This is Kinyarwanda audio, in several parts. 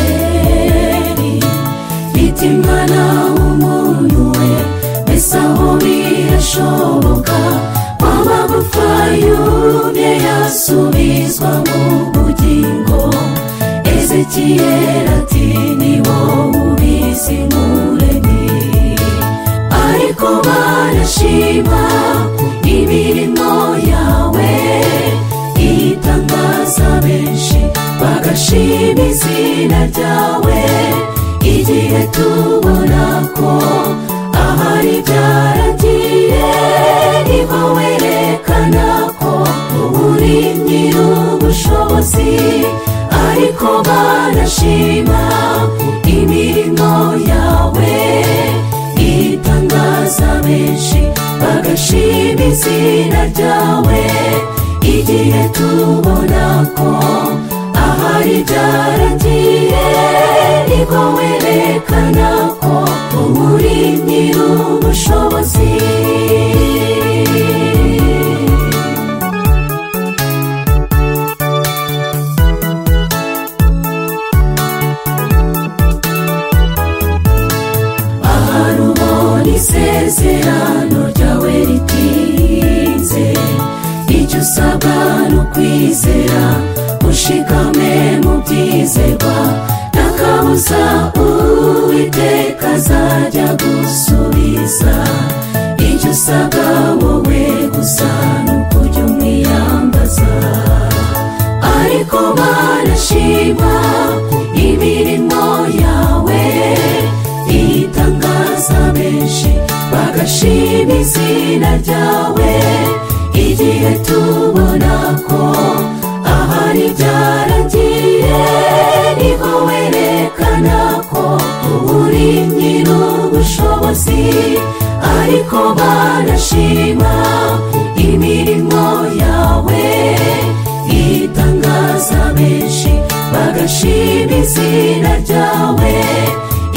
ezekyeri mitima n'umuntu we mbese aho birashoboka waba gupfayumye yasubizwa mu bugingo ezekiyeri ati ni wowe ubizi muremyi ariko barashima imirimo yawe itangaza benshi bagashima izina ryawe igihe tubona ko ahari byaragiye ni wowe werekana ko uri nyir'ubushobozi ariko barashima imirimo yawe itangaza benshi bagashima izina ryawe igihe tubona ko ahari byaragiye nibwo werekana ko uri nyir'ubushobozi ahari ubona isezerano ryawe ritinze icyo usabwa ni ukwizera ushikame mu byizerwa n'akabuza uwiteka azajya gusubiza icyo usabwa wowe gusa ni ukujya umwiyambaza ariko barashima imirimo yawe itangaza benshi bagashima izina ryawe igihe tubona ko ahari byaragiye niho werekana ko uri nyir'ubushobozi ariko barashima imirimo yawe itangaza benshi bagashima izina ryawe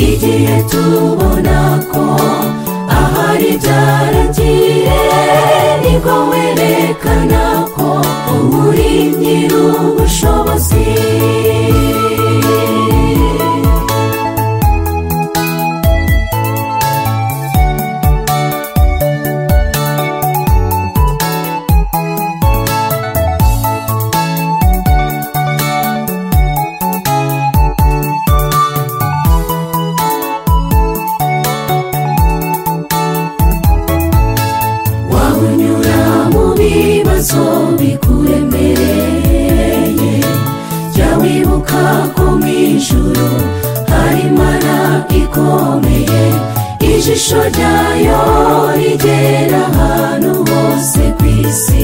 igihe tubona ko ahari byaragiye nibwo werekana ko uri nyir'ubushobozi waba unyura mu bibazo bikuremereye jya wibuka ko mu ijuru hari imana ikomeye ijisho ryayo rigera ahantu hose ku isi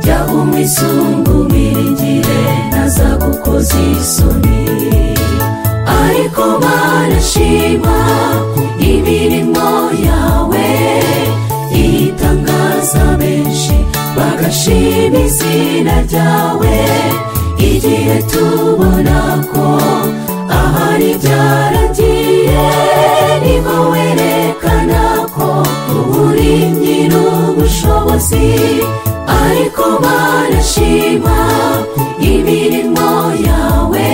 jya umwisungumire ntazagukoze isoni ariko barashima imirimo yawe itangaza benshi bagashima izina ryawe igihe tubona ko ahari byaragiye nibwo werekana ko uri nyir'ubushobozi ariko barashima imirimo yawe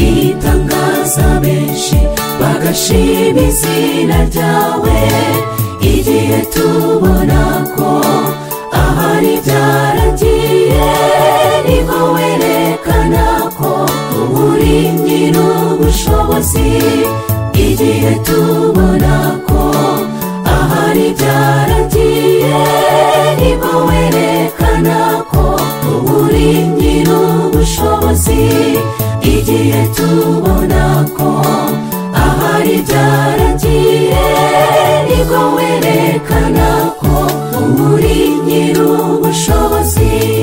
itangaza benshi bagashima izina ryawe igihe tubona ko ahari byaragiye nibwo werekana ko uri nyir'ubushobozi igihe tubona ko ahari byaragiye nibwo werekana ko uri nyir'ubushobozi igihe tubona ko ahari byaragiye nibwo werekana ko uri nyir'ubushobozi